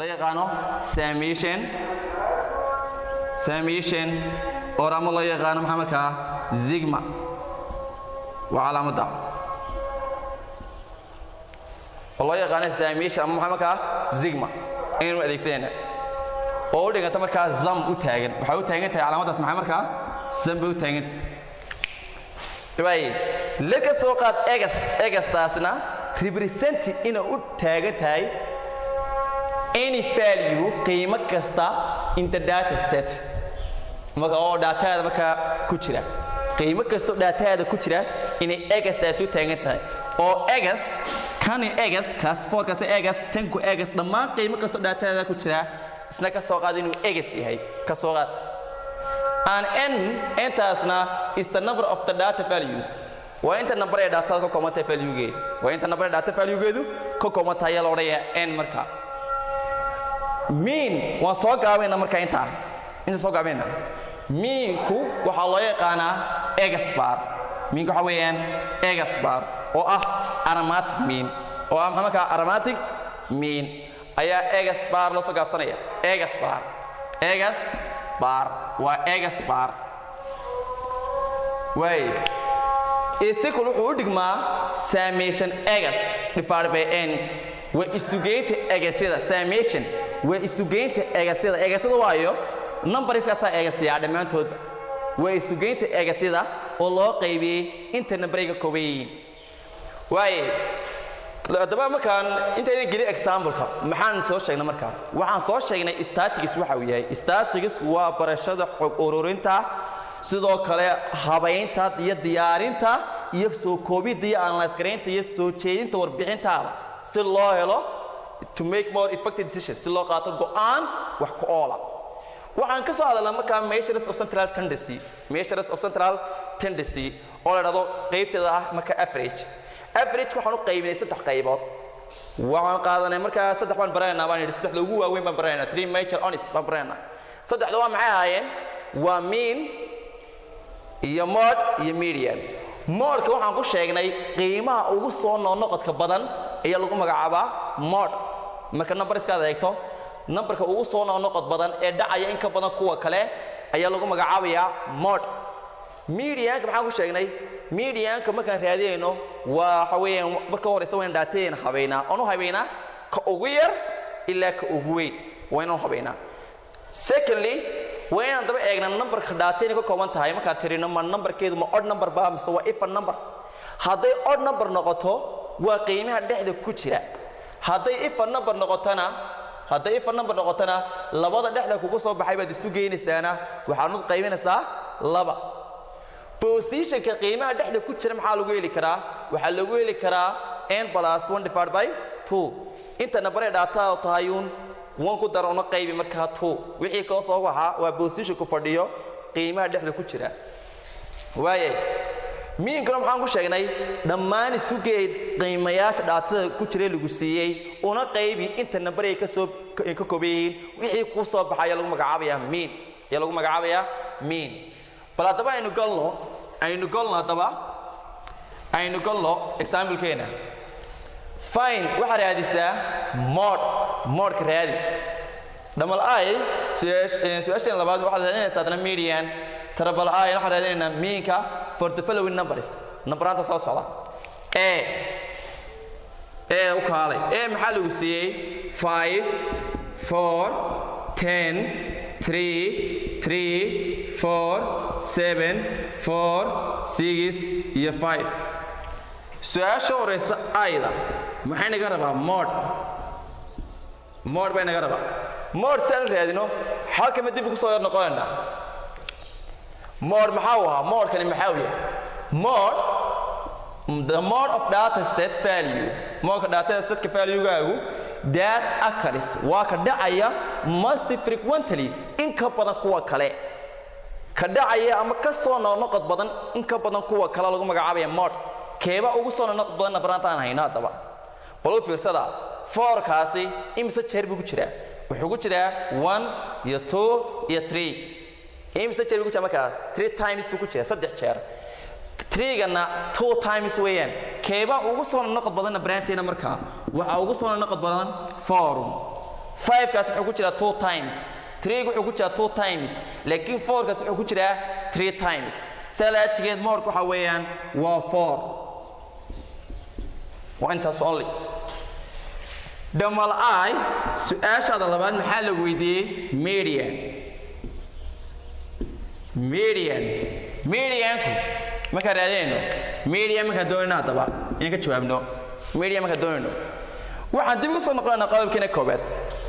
la yaqaano summation summation or ama loo yaqaano maxaa markaa zigma waa calaamadda oo loo yaqaano summation ama maxaa markaa zigma inaynu adeegsanayna oo u dhiganta markaa zam u taagan waxay u taagan tahay calaamaddaas maxay markaa zam bay u taagan tahay waaye laka soo qaad egas egastaasna represent inay u taagan tahay any value qiimo kasta in the data set marka oo daataada markaa ku jira qiimo kastoo daataada ku jira inay egastaasi u taagan tahay oo egas kani egas kaas foorkaasna egas tanku egas dhammaan qiimo kastoo daataada ku jira isna ka soo qaad inuu egas yahay ka soo qaad and n intaasna is the number of the data values waa inta number ee daatada ka koobantahay valuegeeda waa inta number ee data valuegeedu ka koobantahay ayaa la odhanayaa n marka mean waan soo gaabayna marka intaa inta soo gaabayna meanku waxaa loo yaqaanaa egasbar meanku waxaa weeyaan egasbar oo ah aromatic mean oo ah maxaa markaa aromatic mean ayaa egasbar loo soo gaabsanaya egasbar egasbar waa egasbar waay isikul wuxuu u dhigmaa summation egas divided by n waa isugeynta egasyada summation waa isugeynta egasyada egasyada waayo numbariskaasaa egasiyaa dhammaantoodba waa isugeynta egasyada oo loo qaybiyey inta nambaray ka kooban yihiin waaye haddaba markaan intayna gelin exampleka maxaan soo sheegnay markaa waxaan soo sheegnay statics waxa uu yahay statics waa barashada xog ururinta sidoo kale habaynta iyo diyaarinta iyo soo koobidda iyo analysgaraynta iyo soo jeedinta warbixintaada si loo helo to make more effective decisions si loo qaato go'aan wax ku oola waxaan ka soo hadalnaa markaa measures of central tendency measures of central tendency oo la dhahdo qaybteeda ah marka average average waxaan u qaybinay saddex qaybood waxaan qaadanay markaa saddex baan baranaynaa baan yidhi saddexda ugu waaweyn baan baranaynaa three major honest baan baranaynaa saddexda waa maxay ahaayeen waa mean iyo mod iyo median modka waxaan ku sheegnay qiimaha ugu soo noqnoqodka badan ayaa lagu magacaabaa mod marka numbariskaad eegto numbarka ugu soo noqnoqod badan ee dhacaya in ka badan kuwa kale ayaa lagu magacaabayaa mod medianka maxaan ku sheegnay medianka markaan raadinayno waa waxa weeyaan marka horeysa wayna dhaatadeena habaynaa oon u habaynaa ka ugu yar ilaa ka ugu weyn waa inaan u habaynaa secondly waa inaan daba eegna numbarka dhaatayna ka kooban tahay markaan tirino ma numbarkeedu ma odd number ba mise waa ifan number hadday odd number noqoto waa qiimaha dhexda ku jira hadday ifan number noqotona hadday ifan number noqotona labada dhexda kugu soo baxay baad isu geynaysaana waxaad u qaybinaysaa laba positionka qiimaha dhexda ku jira maxaa lagu heli karaa waxaa lagu heli karaa n plus one divided by two inta number ee dhaatada tahayuun wan ku dara una qaybi markaa two wixii koo soo waxaa waa positionku fadhiyo qiimaha dhexda ku jira waayay miinkana maxaan ku sheegnay dhammaan isugeed qiimayaasha dhaatada ku jira lagu siiyey una qaybi inta nambar ay kasoo ka kooban yihiin wixii ku soo baxa ayaa lagu magacaabayaa miin ayaa lagu magacaabayaa miin bal haddaba aynu galno aynu galno haddaba aynu galno examplekeena fine waxaa raadisaa mod modka raadi dhamal ay su-aasheen labaad waxaad raadinaysaa adna median tarabal ay waxaan raadinaynaa miinka for the following numbers nambaraanta soo socda e e u kaalay e maxaa lagu siiyey five four ten three three four seven four six iyo five su-aasha horeysa ayda maxay naga rabaa mod mod bay naga rabaa mod si aan u raadino halkama dib ugu soo yar noqonaynaa mod maxaa u ahaa modkani maxaa u yahay mod the mod of data set value modka data setka valuegaagu that occurs waa ka dhacaya must frequently in ka badan kuwa kale ka dhacaya ama ka soo noqnoqod badan in ka badan kuwa kale lagu magacaabaya mod keeba ugu soo noqnoqod badanna banaantaan hayno haddaba bal u fiirsada foorkaasi imise jeer buu ku jiraa wuxuu ku jiraa one iyo two iyo three imise jeer buu ku jiraa markaa three times buu ku jiraa saddex jeer trigana two times weeyaan keeba ugu soo noqod badanna baraanteena markaa waxaa ugu soo noqod badan forum 5kaas wuxuu ku jiraa two times 3 wuxuu ku jiraa two times laakiin 4kaas wuxuu ku jiraa three times salaajigeed moorka waxa weeyaan waa 4 waa intaas only dhamal i su-aashaada labaad maxaa la weydiiyey median median medianku markaan raadinayno median markaan doonayno haddaba inaan ka jawaabno median markaan doonayno waxaan dib ugu soo noqonaynaa qodobkiina koobaad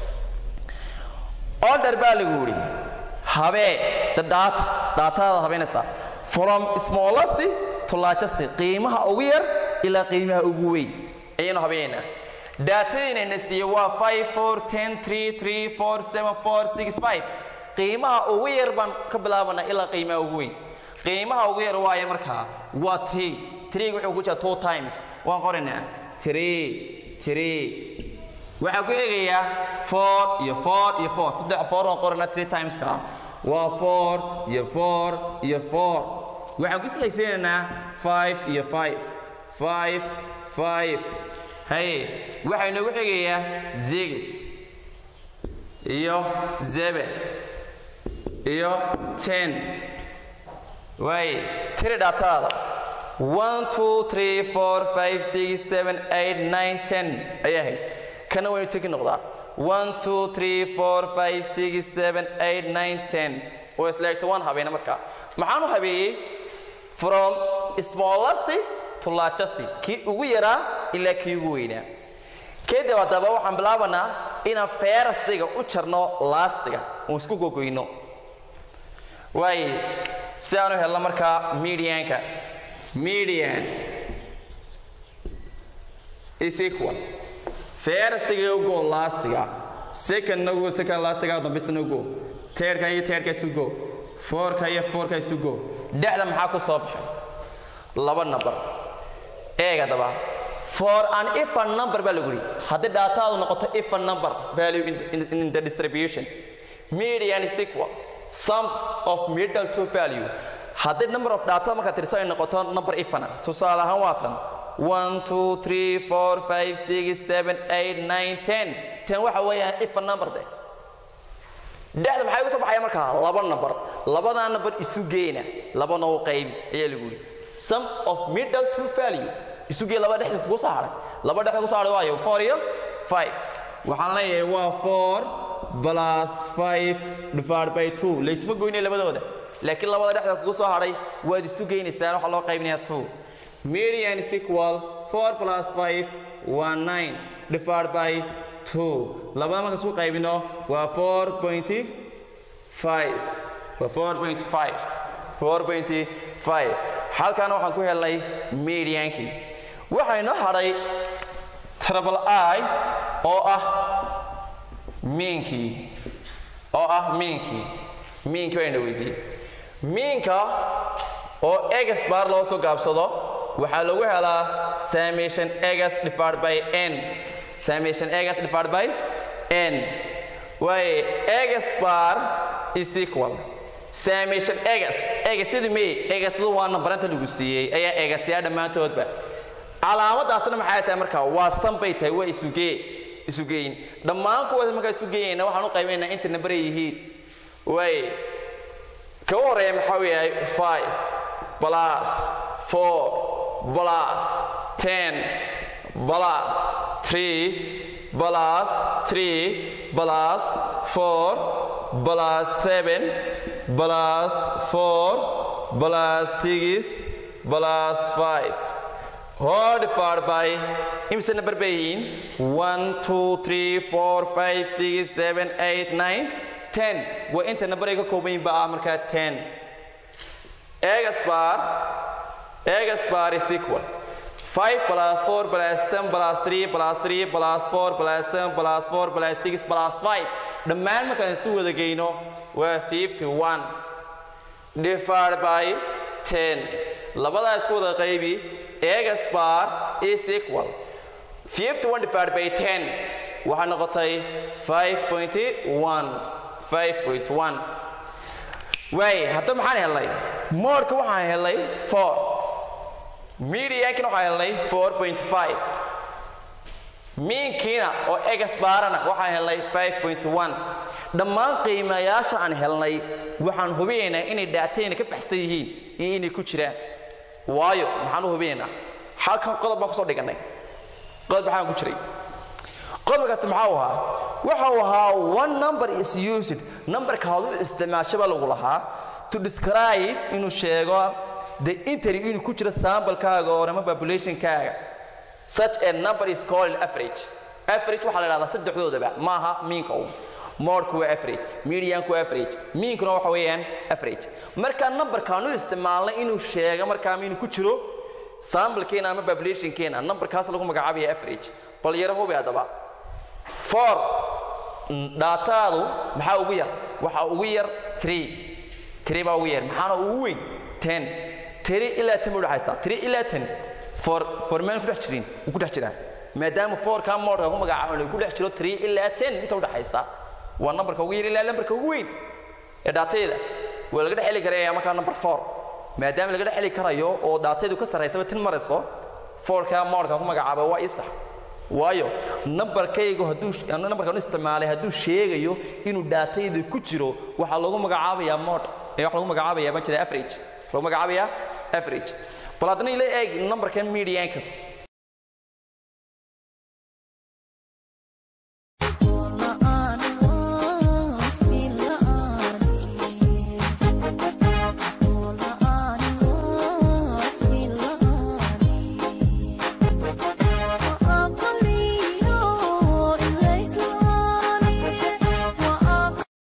order baa lagu yidhi habee the data daatadaada habeynaysaa from smallest to largest qiimaha ugu yar ilaa qiimaha ugu weyn ayaynu habeenaynaa daatadiinayna siiye waa 5 4 10 3 3 4 7 4 6 5 qiimaha ugu yar baan ka bilaabanaa ilaa qiimaha ugu weyn qiimaha ugu yar waaye markaa waa 3 3 wuxuu ku jiraa two times waan qoraynaa 3 3 waxaa ku eegayaa 4 iyo 4 iyo 4 saddex 4 waan qoranaa 3 times ka waa 4 iyo 4 iyo 4 waxaan ku silaysiinaynaa 5 iyo 5 5 5 haye waxaa inoogu xigayaa zigis iyo zeben iyo ten waaye tiri dhaataada one two three four five six seven eight nine ten ayaa ahayd kana waynu tegi noqdaa one two three four five six seven eight nine ten oo isleegto waan habeena markaa maxaan u habeeyey from smallest to largest kii ugu yaraa ilaa kii ugu weynaa kadib haddaba waxaan bilaabanaa inaan feerastiga u jarno laastiga oon isku gogoyno waaye si aan u helno markaa medianka median is equal feerastiga ugo laastiga second ugo second laastiga dambisna ugo teerka iyo teerka isu go foorka iyo foorka isu go dhexda maxaa ku soo baxay laba number eeg haddaba for an even number baa lagu yidhi haddii dhaataadu noqoto even number value in, in, in the distribution median is equal sum of middle to value haddii number of data markaa tirso ay noqoto number ifana tusaale ahaan waa tan 1 2 3 4 5 6 7 8 9 10 ten waxa weeyaan ifan number de dhexda maxay uga soo baxaya markaa laba number labadaa number isu geena labana u qaybi ayaa lagu yidhi sum of middle to value isu gee laba dhexda kugu soo haray laba dhexda kugu soo haray waayo 4 iyo 5 waxaan leeyahay waa 4 plus 5 divided by 2 laysma goynay labadooda laakiin labada dhexda kugu soo haray waad isu geynaysaan waxaa loo qaybinayaa 2 median is equal 4 plus 5 waa 9 divided by 2 labada marka isku qaybino waa 4.5 waa 4.5 4.5 halkaana waxaan ku helnay mediankii waxaa inoo hadhay triple i oo ah miinkii oo ah miinkii miinkii baa ina weydiiyey miinka oo egas baar loo soo gaabsado waxaa lagu helaa summation egas divided by n summation egas divided by n waaye egas bar is equal summation egas egasidi may egasadu waa nambaranta lagu siiyey ayaa egasyaa dhammaantoodba calaamadaasna maxay tahay markaa waa san bay tahay waa isugee isugeyn dhammaan kuwooda markaa isu geynayna waxaan u qaybaynaa inta nambaray yihiin waaye ka u horeeya maxaa uu yahay 5 plus 4 plus 10 plus 3 plus 3 plus 4 plus 7 plus 4 plus 6 plus 5 whole divided by imse number bay yihiin 1 2 3 4 5 6 7 8 9 10 waa inta number ay ka kooban yihiin baa markaa 10 egas bar egas bar is equal 5 plus 4 plus 10 plus 3 plus 3 plus 4 plus 7 plus 4 plus 6 plus 5 dhammaan markaan isu wada geyno waa 51 divided by 10 labadaa isku wada qaybi egas bar is equal 51 divided by 10 waxaa noqotay 5.1 5.1 waay hadda maxaan helnay moodka waxaan helnay 4 mediankina waxaan helnay 4.5 miinkiina oo egas baarana waxaan helnay 5.1 dhammaan qiimayaasha aan helnay waxaan hubinaynaa inay dhaatayna ka baxsan yihiin iyo inay ku jiraan waayo maxaan u hubinaynaa halkan qodob baan kusoo dhigannay qodob maxaan ku jiray qodobkaasi maxaa u ahaa waxa uu ahaa one number is used numberka aad u isticmaashaba lagu lahaa to describe inuu sheego the entry inuu ku jiro sambalkaaga oo ama populationkaaga such a number is called average average waxaa la idhahdaa saddexdoodaba maaha miinka un moodku waa average medianku waa average miinkuna waxa weeyaan average marka numberkaan u isticmaalnay inuu sheego markaa inuu ku jiro sambalkeena ama populationkeena numberkaas lagu magacaabaya average bal yaro hubi haddaba four dhaataadu maxaa ugu yar waxaa ugu yar three three baa ugu yar maxaana ugu weyn ten three ilaa ten bay udhexaysaa three ilaa ten for for maan ku dhex jirin wuu ku dhex jiraa maadaama fourka moodka ku magacaabo uu ku dhex jiro three ilaa ten inta udhexaysa waa numberka ugu yar ilaa numberka ugu weyn ee dhaatayda waa laga dhex heli karaya markaa number four maadaama laga dhex heli karayo oo dhaataydu ka sarraysaba tin marayso fourka moodka ku magacaabo waa ii sax waayo nambarkaygu hadduu nambarkan u isticmaalay hadduu sheegayo inuu dhaatayda ku jiro waxaa lagu magacaabayaa mod ee waxa lagu magacaabayaa ma jira average lagu magacaabayaa average bal haddana ila eeg nambarkan medianka